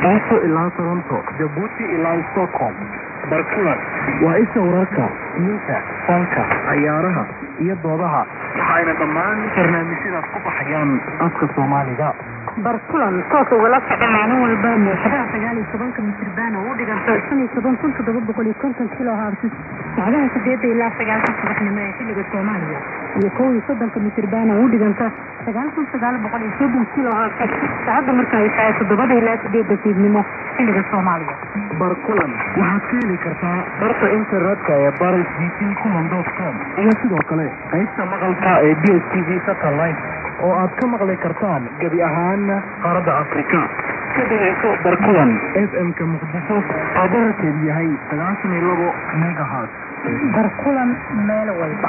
mombaaso ilaa toronto jabuuti ilaa stockholm barkulan waa isha wararka diinta fanka cayaaraha iyo doodaha waxayna dhammaan barnaamijyadaas ku baxayaan afka soomaaliga barkulan toos ugala socda maalin walba muuxadaha sagaal iyo tobanka mitriban oo u dhiganta shan iyo toban kun toddoba boqol iyo konton kilo haabsis sacdaha sideedda ilaa sagaalka subaxnimo ee xilliga soomaaliya iyo kow iyo soddonka mitriban oo u dhiganta sagaal kun sagaal boqol iyo soddon kilo haabsis saacadda marka ay tahay toddobada ilaa sideedda fiidnimo xilliga soomaaliya barkulan waxaad ka heli kartaa barta internetka ee baris b c kulan dot com iyo sidoo kale qaybta maqalka ee b s t v satellite oo aad ka maqli kartaan gebi ahaan qaaradda afrika ka dhegeyso barkulan f m-ka muqdisho oo bararkeedu yahay sagaashan iyo labo megahat barkulan meel walba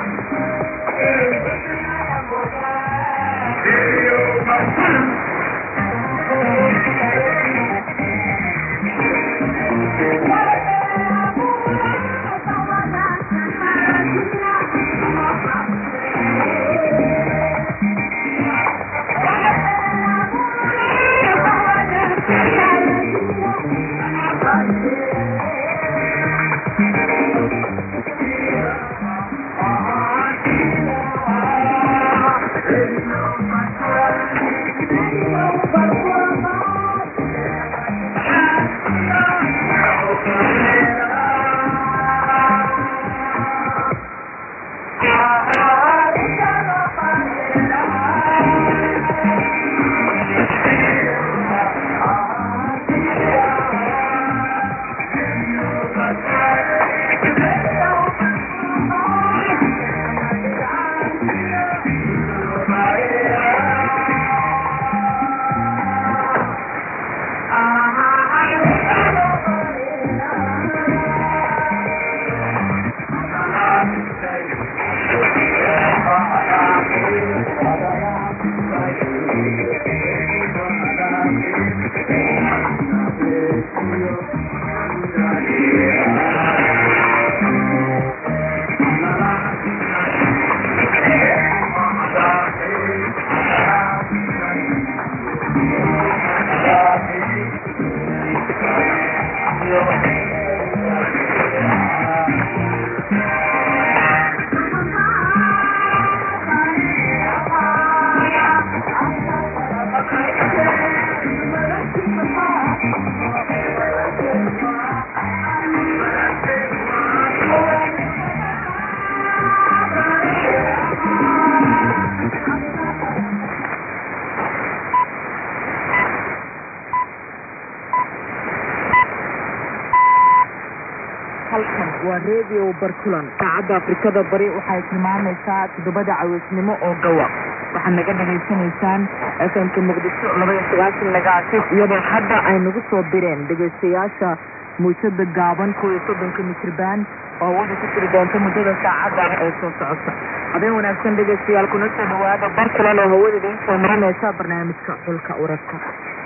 halkan waa redio barkulan saacadda afrikada bari waxay tilmaamaysaa toddobada caweysnimo oo gawa waxaad naga dhagaysanaysaan fmka muqdisho laba iyo sagaashan megaasis iyadoo hadda ay nagu soo direen dhegaystayaasha muujada gaaban kow iyo soddonka mitriban oo wada ku jiri doonta muddada saacadda ee soo socota habeen wanaagsan dhegaystayaal kuna soo dhawaada barkulan oo hawada idiin soo marinaysa barnaamijka xulka urarka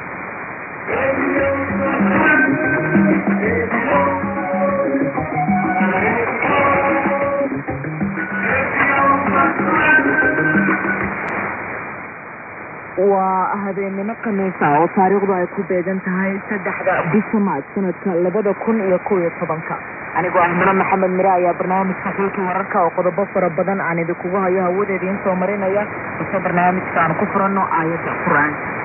waa habeenimo khamiisa oo taariikhdu ay ku beegan tahay saddexda bisha maaj sanadka labada kun iyo kow iyo tobanka anigoo ahmano maxamed mire ayaa barnaamijka xulkii wararka oo qodobo fara badan aan idinkugu hayo hawada idiin soo marinaya ise barnaamijka aan ku furano aayadda qur-aanka